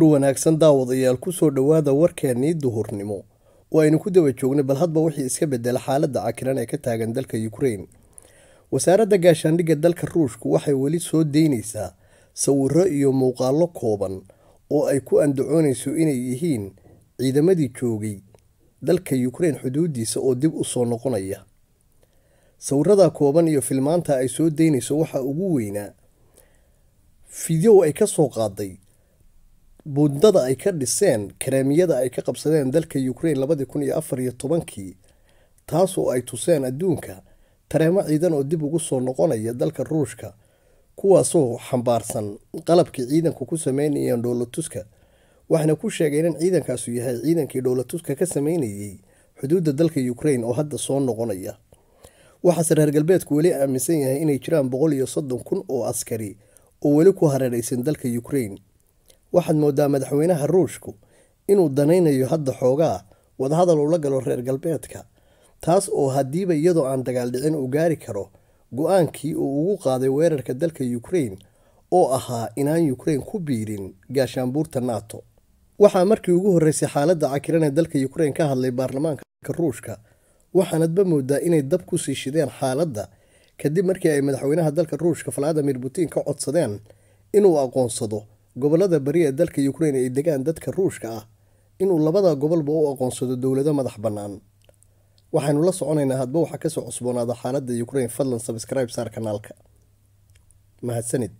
duhur wanaagsan daawadayaal kusoo dhowaada warkeennii duhurnimo oo aynu ku daba joognay bal hadba wixii iska bedela xaaladda cakiran ee ka taagan dalka ukrain wasaaradda gaashaandhigga dalka ruushku waxay weli soo deynaysaa sawiro iyo muuqaallo kooban oo ay ku andacoonayso inay yihiin ciidamadii joogay dalka ukrain xuduudiisa oo dib u soo noqonaya sawirada kooban iyo filmaanta ay soo deynayso waxaa ugu weynaa fideow ay ka soo qaaday buundada ay ka dhiseen kareemiyada ay ka qabsadeen dalka ukrain labadii kun iyo afar iyo tobankii taasoo ay tuseen adduunka tareemo ciidan oo dib ugu soo noqonaya dalka ruushka kuwaasoo xambaarsan qalabkii ciidanku ku sameynayeen dhowlatuska waxaana ku sheegeen in ciidankaasu yahay ciidankii dhowlatuska ka sameynayay xuduudda dalka ukrain oo hadda soo noqonaya waxaase reer galbeedku weli aaminsan yahay inay jiraan boqol iyo soddon kun oo askari oo weli ku hareeraysan dalka ukrain waxaad moodaa madaxweynaha ruushku inuu danaynayo hadda xoogaa wadahadal ula galo reer galbeedka taas oo haddiiba iyadoo aan dagaal dhicin uu gaari karo go-aankii uu ugu qaaday weerarka dalka ukrain oo ahaa inaan ukrain ku biirin gaashaanbuurta nato waxaa markii ugu horreysay xaaladda cakiran ee dalka ukrain ka hadlay baarlamaanka ruushka waxaanadba moodaa inay dab ku sii shideen xaaladda kadib markii ay madaxweynaha dalka ruushka valadimir putin ka codsadeen inuu aqoonsado gobolada bari ee dalka ukrain ay degaan dadka ruushka ah inuu labada gobolba u aqoonsado dowlado madax bannaan waxaynu la soconaynaa hadba waxaa kasoo cusboonaada xaaladda ukrain fadlan sabscribe saar kanaalka mahadsanid